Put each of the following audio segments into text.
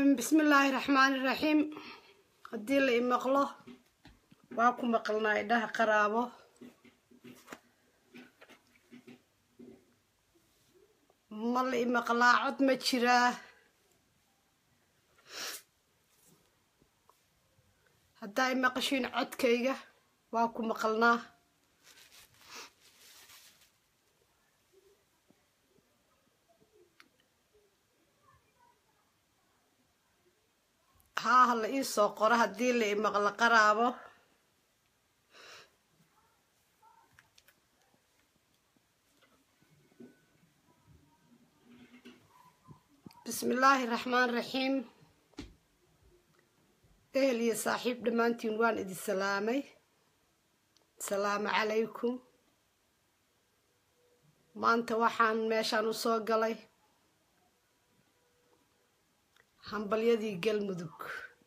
bismillaahi raxmaani raxiim haddii la imaqlo waa ku maqalnaa idhaha qaraabo ma la imaqlaa cod ma jiraa haddaa imaqashiin codkayga waa ku maqalnaa haa ha la ii soo qoro haddii la imaqlo qaraabo bismillaahi raxmaan raxiim ehel iyo saaxiib dhammaantiin waan idin salaamay asalaamu calaykum maanta waxaan meeshaan u soo galay hambalyadii galmudug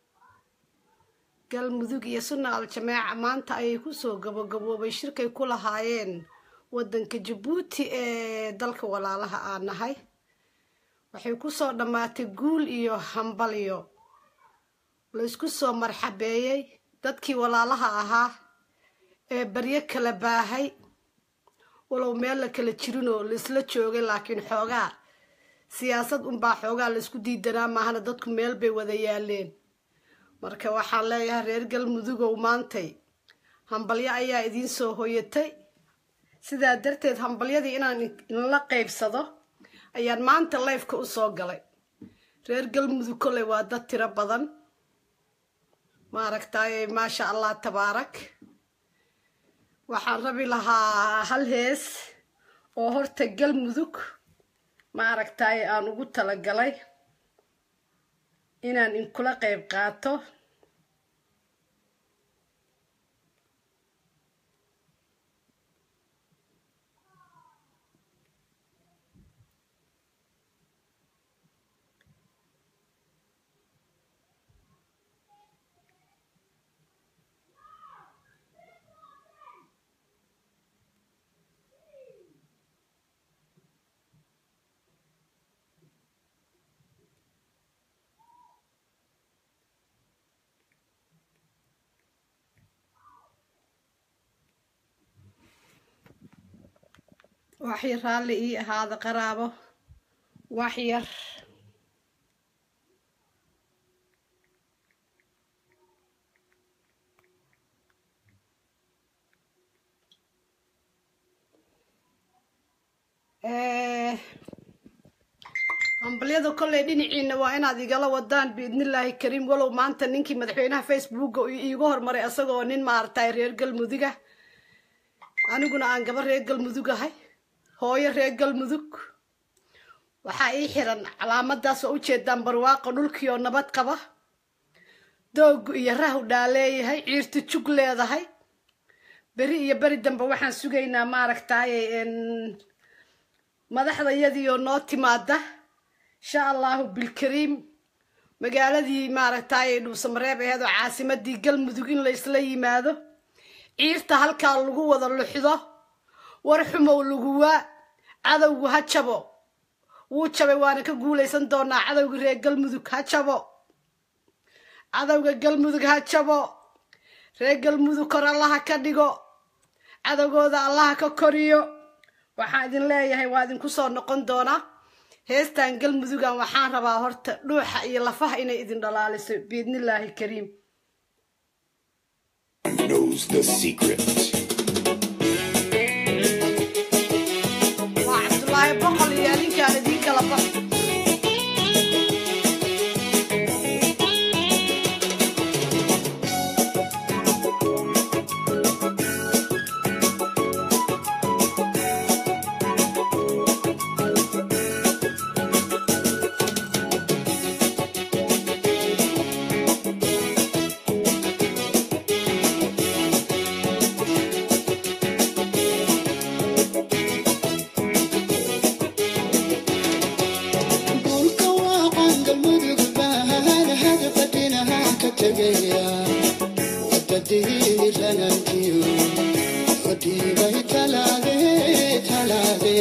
galmudug iyo sunna al-jamaaca maanta ayay kusoo gabagaboobay shirkay ku lahaayeen waddanka jabuuti ee dalka walaalaha aan nahay waxay kusoo dhammaatay guul iyo hambalyo laysku soo marxabeeyey dadkii walaalaha ahaa ee baryo kala baahay walow meel la kala jirinoo laisla joogay laakiin xoogaa siyaasad unbaa xoogaa laysku diidanaa maahana dadku meel bay wada yaaleen marka waxaan leeyahay reer galmudugow maantay hambalyo ayaa idiin soo hoyatay sidaa darteed hambalyadii inaan inla qaybsado ayaan maanta leyfka u soo galay reer galmudug kolley waa dad tiro badan maaragtaaye maasha allah tabaarak waxaan rabi lahaa hal hees oo horta galmudug ma aragtaaye aan ugu talagalay inaan inkula qayb qaato wax yar raalli ii ahaada qaraabo wax yar hambalyada kolley dhinaciina waa inaad igala wadaan biidnillaahi kariim walow maanta ninkii madaxweynaha facebooka iigu hormaray isagoo nin maaragtay reer galmuduga aniguna aan gaba reer galmudug ahay hooyo reer galmudug waxaa ii xiran calaamadaas waa ujeedaan barwaaqo dhulkii oo nabad qaba doogu iyo rahu dhaa leeyahay ciirta jug leedahay beri iyo beri dambe waxaan sugaynaa maaragtaaye madaxdayadii oo noo timaada insha allahu bilkariim magaaladii maaragtaaye dhuusamareeb aheed oo caasimadii galmudug in la isla yimaado ciirta halkaa lagu wada luxdo war xumow laguwaa cadowgu ha jabo wuu jabay waana ka guulaysan doonaa cadowga reer galmudug ha jabo cadowga galmudug ha jabo reer galmudug kor allaha ka dhigo cadowgooda allaha ka koriyo waxaan idin leeyahay waa idinku soo noqon doonaa heestan galmudugan waxaan rabaa horta dhuuxa iyo lafaha inay idin dhalaaliso biidnillaahi kariim knows the secret. waa cabdulaahi boqol iyo adinkaan idiin kala bax Dhulka waaqan galmudug baan hada fadhinaha ka tegaya wadadiiranantiyo fadhiibay talaade talaade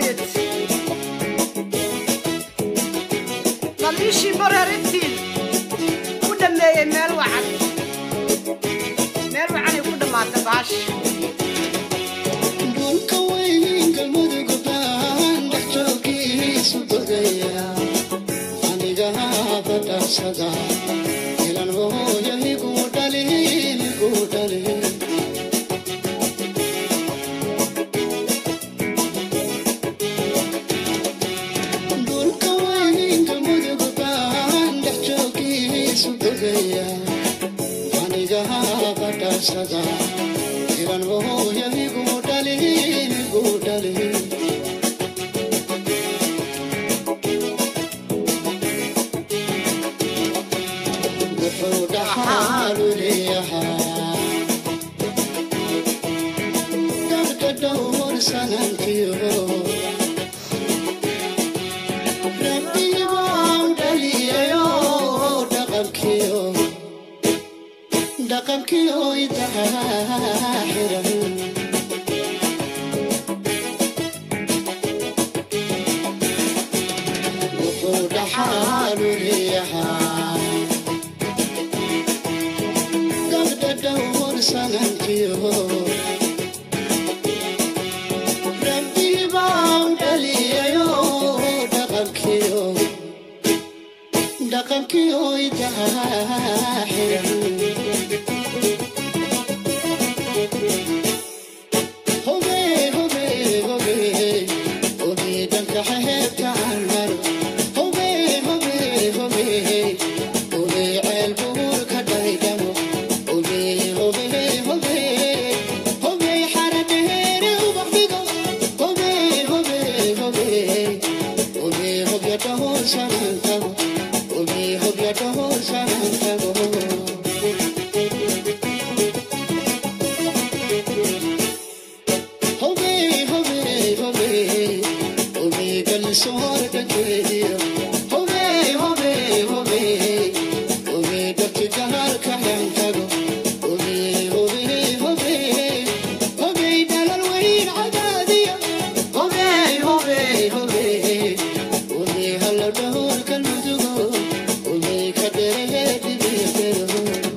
hoyad laliishii bareer intii ku dhameeyey meel wacan meel wacanay ku dhammaatay baash dhulka weyn galmudug baan dhex joogiisu dogaya aniga badhaasada ilan hooyo igu dhalin igu dhalin dhulka weyn galmudug baan dhex joogiisu dogaya aniga badhaasada ilan hooyo igu dhalin igu dhalin wuxuu dhaxaalu leeyahaa dadka dhowr sanankiyo rabbibaan dhaliyayo dhaqankiyo dhaqankiyo idahaa xiran wuxuu dhaxaalu leeyahaa gabdha dhowr sanankiyo rabbibaan dhaliyayo dhaqankiyo dhaqankiyo idahaa xiran hobe hobe hobe hobe dhanka xeebta aan maro hobe hobe hobe hobe ceel buur ka dhaydhamo hobe hobe hobe hobe xaradheere ubaqdigo hobe hobe hobe hobe hobya dhahool sanantago hobe hobya dhahool sanantago hobe hobe hobe hobe galsoor dhageediyo hobe hobe hobe hobe dadki gahalka yantago hobe hobe hobe hobe dhalal weyn cadaadiyo hobe hobe hobe hobe halla dhahool kalmudugo hobe ka dherehe dhibiyadero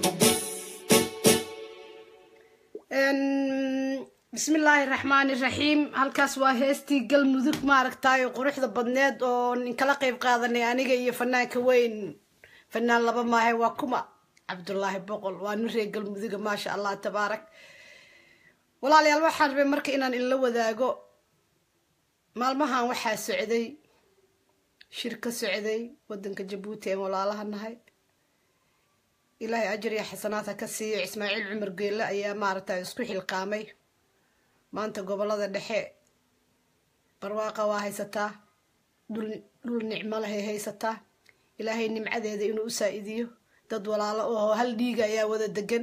bismillaahi raxmaani raxiim halkaas waa heestii galmudug maaragtay quruxda badneed oo ninkala qeyb qaadanay aniga iyo fanaanka weyn fanaan laba maahe waa kuma cabdulaahi boqol waa nin reer galmuduga maasha allah tabaarak walaalayaal waxaan rabay marka inaan inla wadaago maalmahan waxaa socday shir ka socday wadanka jabuuti ee walaalaha nahay ilaahay ajar iyo xasanaad ha ka siiyo ismaaciil cumar geelle ayaa maaragtay isku xilqaamay maanta gobolada dhexe barwaaqa waa haysataa dhul dhul nicmo lahay haysataa ilaahay nimcadeeda inuu u saa-idiyo dad walaalo oo hal dhiiga ayaa wada degan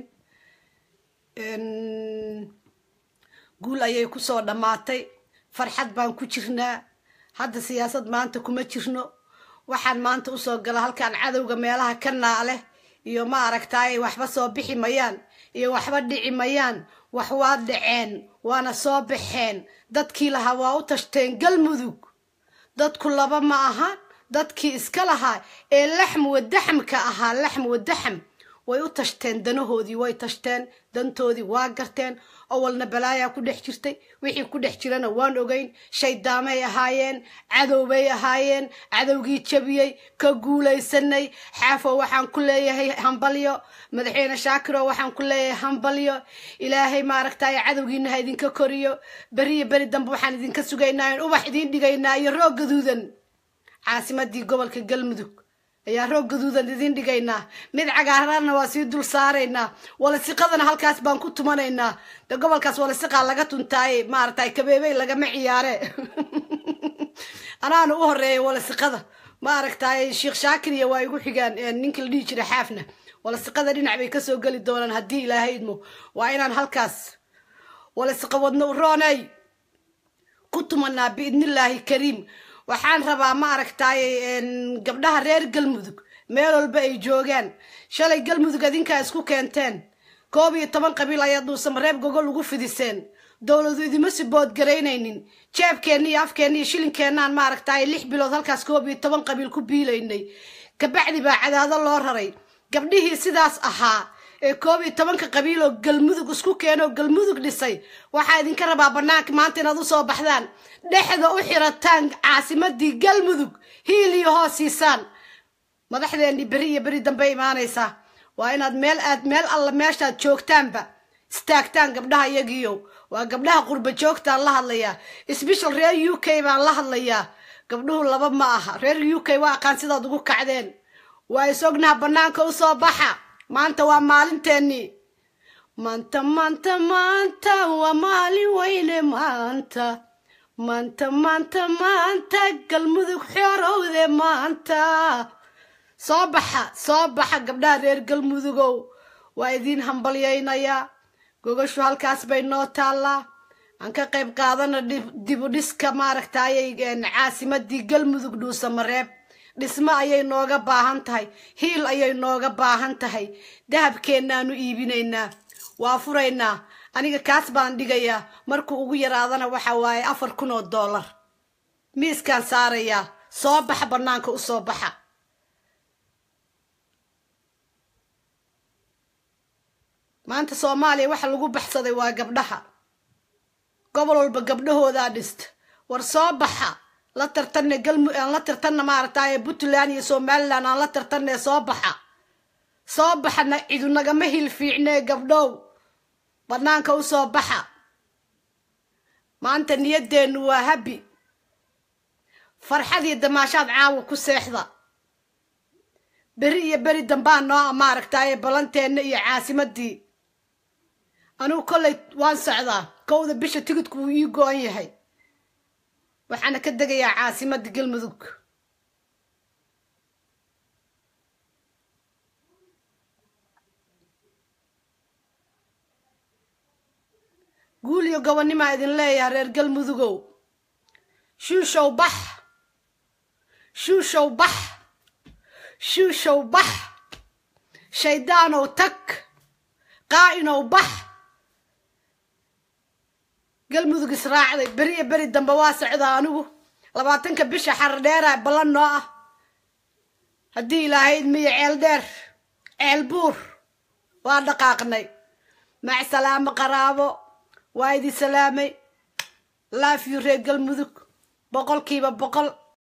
guul ayay kusoo dhammaatay farxad baan ku jirnaa hadda siyaasad maanta kuma jirno waxaan maanta usoo gala halkaan cadowga meelaha ka naale iyo ma aragtaay waxba soo bixi mayaan iyo waxba dhici mayaan wax waa dhaceen waana soo baxeen dadkii lahaa waa u tashteen galmudug dadku laba ma ahaan dadkii iska lahaa ee laxm wadaxmka ahaa laxm wadaxm way u tashteen danahoodii way tashteen dantoodii waa garteen awalna balaayaa ku dhex jirtay wixii ku dhex jirana waan ogeyn shaydaamay ahaayeen cadowbay ahaayeen cadowgii jabiyey ka guulaysanay xaafo waxaan ku leeyahay hambalyo madaxweyne shaakiro waxaan ku leeyahay hambalyo ilaahay maaragtay cadowgiina ha idinka koriyo beriyo beri dambe waxaan idinka sugaynaa in ubax idiin dhigaynaa iyo roog gaduudan caasimadii gobolka galmudug ayaa roog gaduudan idin dhigaynaa mid cagaarana waa sii dul saaraynaa walasiqadana halkaas baan ku tumanaynaa de gobolkaas walasiqaa laga tuntaaye maaragtay kabeebey lagama ciyaare anaana u horeeya walasiqada maaragtay sheekh shaakir iyo waa igu xigaan ninka la dhihi jira xaafna walasiqada dhinac bay kasoo geli doonaan haddii ilaahay idmo waa inaan halkaas walasiqa wadno u roonay ku tumanaa biidnillaahi kariim waxaan rabaa ma aragtaay gabdhaha reer galmudug meel walba ay joogaan shalay galmudug adinkaa isku keenteen koob iyo toban qabiil ayaa duusamareeb gogol ugu fidiseen dowladu idima siboodgaraynaynin jeebkeenna iyo afkeenna iyo shilinkeenaan maaragtay lix bilood halkaas koob iyo toban qabiil ku biilaynay kabacdi baa cadaado loo raray gabdhihii sidaas ahaa ee koob iyo tobanka qabiil oo galmudug isku keenoo galmudug dhisay waxaa idinka rabaa banaanka maanta inaad usoo baxdaan dhexda u xirataan caasimadii galmudug hiil iyo hoos siisaan madaxdeennii beri iyo beri dambe imaanaysaa waa inaad meel aad meel alla meeshaad joogtaanba istaagtaan gabdhaha iyagiiyo waa gabdhaha qurba joogtaan la hadlayaa sbeshal reer u k baan la hadlayaa gabdhuhu laba ma aha reer u k waa aqaan sidaad ugu kacdeen waa is ognaha banaanka usoo baxa maanta waa maalinteennii maanta maanta maanta waa maalin weyne maanta maanta maanta maanta galmudug xoorowde maanta soo baxa soo baxa gabdhaha reer galmudugow waa idiin hambalyaynayaa gogashu halkaas bay noo taallaa aan ka qayb qaadana dibudhiska maaragtayay caasimadii galmudug dhuusamareeb dhismo ayay nooga baahan tahay hiil ayay nooga baahan tahay dahabkeennaanu iibinaynaa waa furaynaa aniga kaas baan dhigayaa markuu ugu yaraadana waxa waaye afar kun oo dollar miiskaan saarayaa soo baxa bannaanka u soo baxa maanta soomaaliya waxa lagu baxsaday waa gabdhaha gobol walba gabdhahoodaa dhista war soo baxa la tartanne galmu aan la tartanna maaragtaaye puntland iyo somalilan aan la tartanne soo baxa soo baxana cidu nagama hil fiicnee gabdhow bannaanka u soo baxa maanta niyadeennu waa habi farxad iyo damaashaad caawa ku seexda beri iyo beri dambaa noo maaragtaaye ballanteenna iyo caasimadii anigu kollay waan socdaa kowda bisha tigidku wuu ii go-an yahay waxaana ka degayaa caasimadda galmudug guul iyo gobonnimaa idin leeyahay reer galmudugow shuushow bax shuushow bax shuushow bax shaydaanow tag qaa'inow bax galmudug israacday beri iyo beri dambe waa socdaa anigu labaatanka bisha xar dheera ballan noo ah haddii ilaahay idmiyo ceel dheer ceel buur waa dhaqaaqnay mac salaamo qaraabo waa idin salaamay laafiyo reer galmudug boqolkiiba boqol